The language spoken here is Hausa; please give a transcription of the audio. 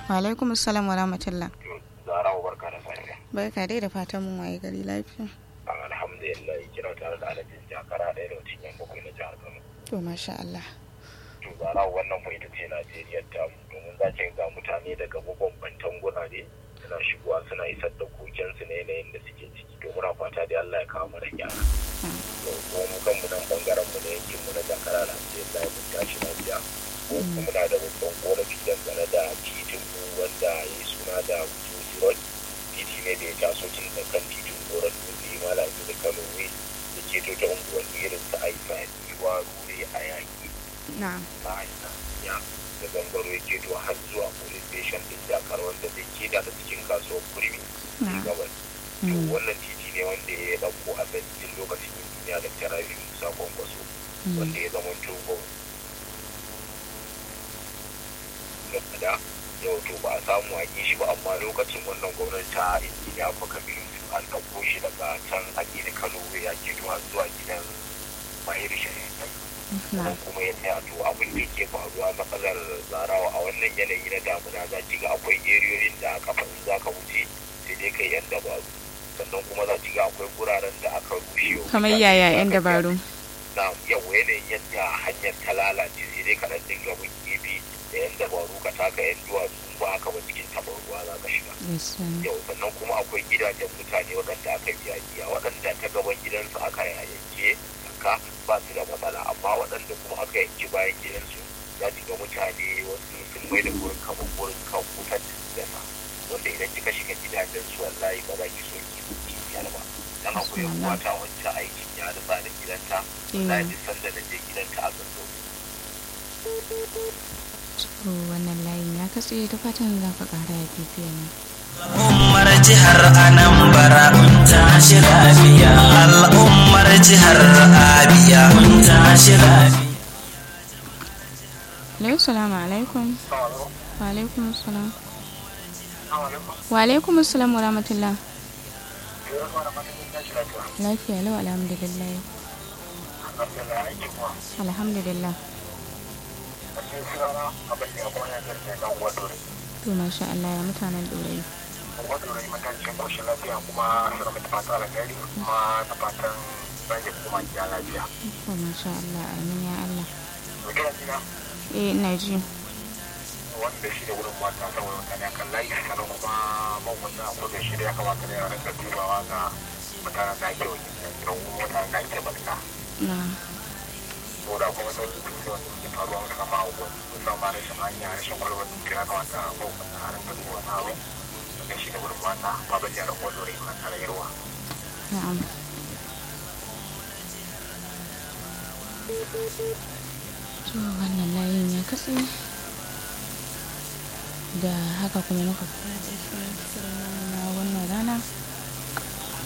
Wa alaikum assalam wa rahmatullah. Zara wa barka da safiya. Barka dai da fatan mun waye gari lafiya. Alhamdulillah kira tare da alajin jakara ɗaya da mutum yan bakwai na jihar Kano. To masha Allah. To Zara wannan mu ita ce Najeriya ta domin za ki ga mutane daga mabambantan gurare suna shigowa suna isar da kokensu na yanayin da suke ciki to muna fata da Allah ya kawo mana gyara. To ko mu kanmu nan bangaren mu ne yankin mu na jakara Alhamdulillah mun tashi lafiya. Ko kuma muna da babban korafi dangane da titin mu wanda ya yi suna da Wujuzi Road. Titi ne da ya taso tun da kan titin Goron Dutse Malami da Kano ne da ke ta unguwanni irin su Aifa, Iwa, Rure, Ayaki, Na'am. Ma'aikata, ya da gangaro ya keto har zuwa police station din Dakar wanda zai keda da cikin kasuwar Kurmi. Na'am. Gabas. To wannan titi ne wanda ya dauko a cikin lokacin duniya da Tarabi Musa Kwankwaso wanda ya zama togo da yau to ba a samu a yi shi ba amma lokacin wannan gwamnati ta injiniya baka biyu an ɗauko shi daga can a gini kano ya ke zuwa zuwa gidan mahir shari'a Na'am. kuma ya tsaya to abin da yake faruwa matsalar zarawa a wannan yanayi na damuna za ki ga akwai eriyoyin da a kafa in za ka wuce sai dai kai yan dabaru sannan kuma za ki ga akwai guraren da aka rushe wa Kamar mutane yaya za yan ka dabaru. na yau yanayin yadda hanyar ta lalace sai dai kaɗan dinga bin gefe da yan dabaru ka taka yan duwatsu ba haka ba cikin taɓar ruwa za ka shiga Yes. um, yau sannan kuma akwai gidajen mutane waɗanda aka biya biya waɗanda ta gaban gidansu aka yanke ka ba su da matsala amma waɗanda kuma aka yanki bayan gidansu za ki ga mutane wasu sun mai da gurin kamar gurin kan wutar dasa wanda idan kika shiga gidajen su wallahi ba za ki so ki ki biyar ba dan akwai yan Subhanallah. wata wacce aikin ya rufa da gidanta Eh. na ji sanda na je gidanta a gando To wannan layin ya katse ta fatan za ka ƙara ya bibiyan mu. Al'ummar jihar Anambra kun tashi lafiya. Al'ummar jihar Abia kun tashi lafiya. Hello, salamu alaikum. Wa alaikum salam. Wa alaikum salam wa rahmatullah. Lafiya lau alhamdulillah. Alhamdulillah. To masha Allah ya mutanen ɗorayi. wato rai matakin koshin lafiya kuma suna mata fata alheri kuma da fatan rage kuma ya lafiya. To masha Allah amin ya Allah. To kira jina Eh ina ji. wanda shi da wurin mata saboda mutane a kan layi sannan kuma mawata a kodin shi da ya kamata ne a rinka dubawa ga mutanen da ake wajen da mutanen da ake barka. Na. Saboda kuma sau da kuma wanda suke faruwa musamman a wani musamman rashin hanya rashin kwalwar dukiya ya kamata a mawata a rinka duba na abu. Da shi da wurin mata ba ba jihar Kwallo rai mata da yarwa. Na'am. To wannan layin ya katse. Da haka kuma muka fara shirin namu na wannan rana.